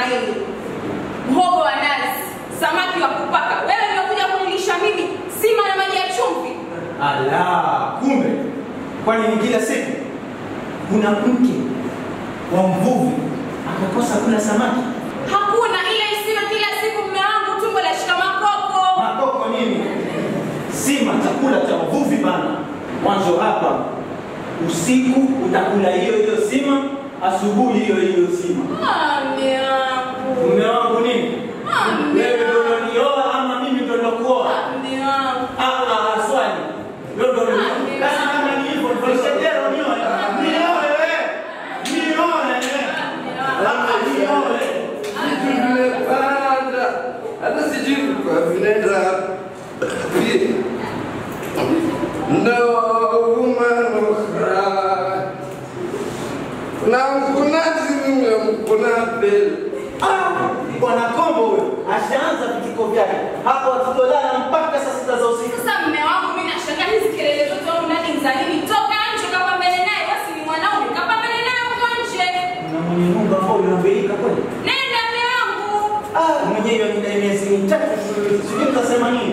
hili. Mhogo wa nazi, samaki wa kupaka. Wewe ndio kuja kunilisha mimi sima na maji ya chumvi. Ala, kumbe kwani ni kila siku kuna mke wa mvuvi akakosa kula samaki? Hakuna ile isiwe kila siku mume wangu tumbo la shika makoko. Makoko nini? Sima chakula cha uvuvi bana. Mwanzo hapa usiku utakula hiyo hiyo sima, asubuhi hiyo hiyo sima. Ah, mume wangu. Mume wangu nini? Ah, mume Wewe ndio wangu. unanioa ama mimi ndio nakuoa? Ah, mume wangu. Ah, ah, swali. Wewe ndio unanioa. Ah, Basi kama ni hivyo, nifanyishe tena unioe. Nioe wewe. Nioe wewe. Ah, nioe. Vitu vimepanda, hata sijui kwa vinaenda vipi. No woman no cry. Na mkunazi mimi mkuna beli. Ah, Bwana Kombo huyo ashaanza vituko vyake hapo, tutolala mpaka saa sita za usiku. Sasa mume wangu mimi nashangaa hizi kelele zote au ndani ni za nini? Toka nje kapambane naye, basi ni mwanaume kapambane naye huko nje. Na mwenye nyumba ambao unabeika kweli? Nenda mume wangu. Ah, mwenyewe ni miezi mitatu, sijui mtasema nini?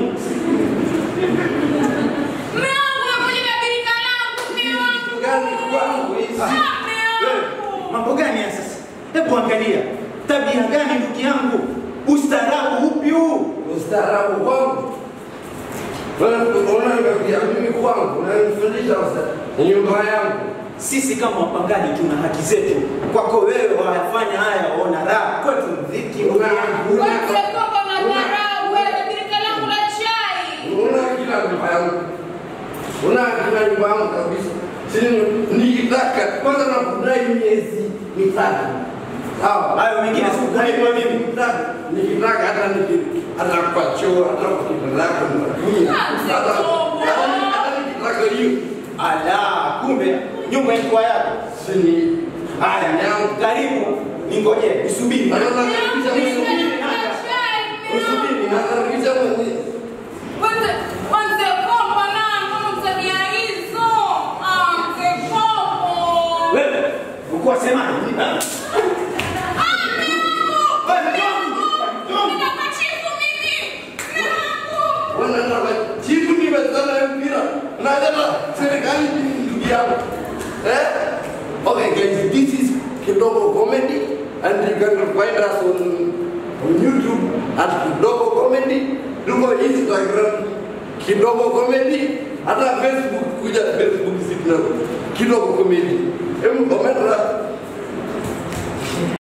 Mume wangu unakuja kabirika langu mume wangu. Gani kwangu hizi? Ah, mume Wewe, wangu. mambo gani ya sasa? Hebu angalia tabia gani ndugu yangu, ustaarabu upi huu? Ustaarabu kwangu. Unaniambia mimi kwangu, unanifundisha usta- nyumba yangu. Sisi kama wapangaji tuna haki zetu. Kwako wewe wayafanya haya, waona raha, kwetu dhiki. ndugu yangu. Wote koko na dharau wewe birika langu la chai. Una kila nyumba yangu. Una kila nyumba yangu kabisa. Sini nikitaka kwanza na kudai miezi mitatu. Sawa. Hayo mengine sikukulipa mimi. Nikitaka nikitaka hata niki hata kwa choo hata kwa kitandako natumia. Ah, Hata mzee hata- hata nikitaka hiyo. Ala, kumbe nyumba ilikuwa yako. Sini Haya, yangu. karibu, ningoje, usubiri. Hata nakaribisha mwenyewe. Birika langu la chai mume wangu. Usubiri. Nakaribisha mwenyewe. Wote wote koko na mbona mtabia hizo? Ah, mzee koko. Wewe, uko wasemaje? Ha? Wewe, John, John. Nitakuchifu mimi. Mume wangu. wanataka chifu nimezana mpira nataka serikali ni ndugu yangu eh okay guys this is kidogo comedy and you can find us on, on youtube at kidogo comedy tuko instagram kidogo comedy hata facebook kuja facebook sitna kidogo comedy em komenda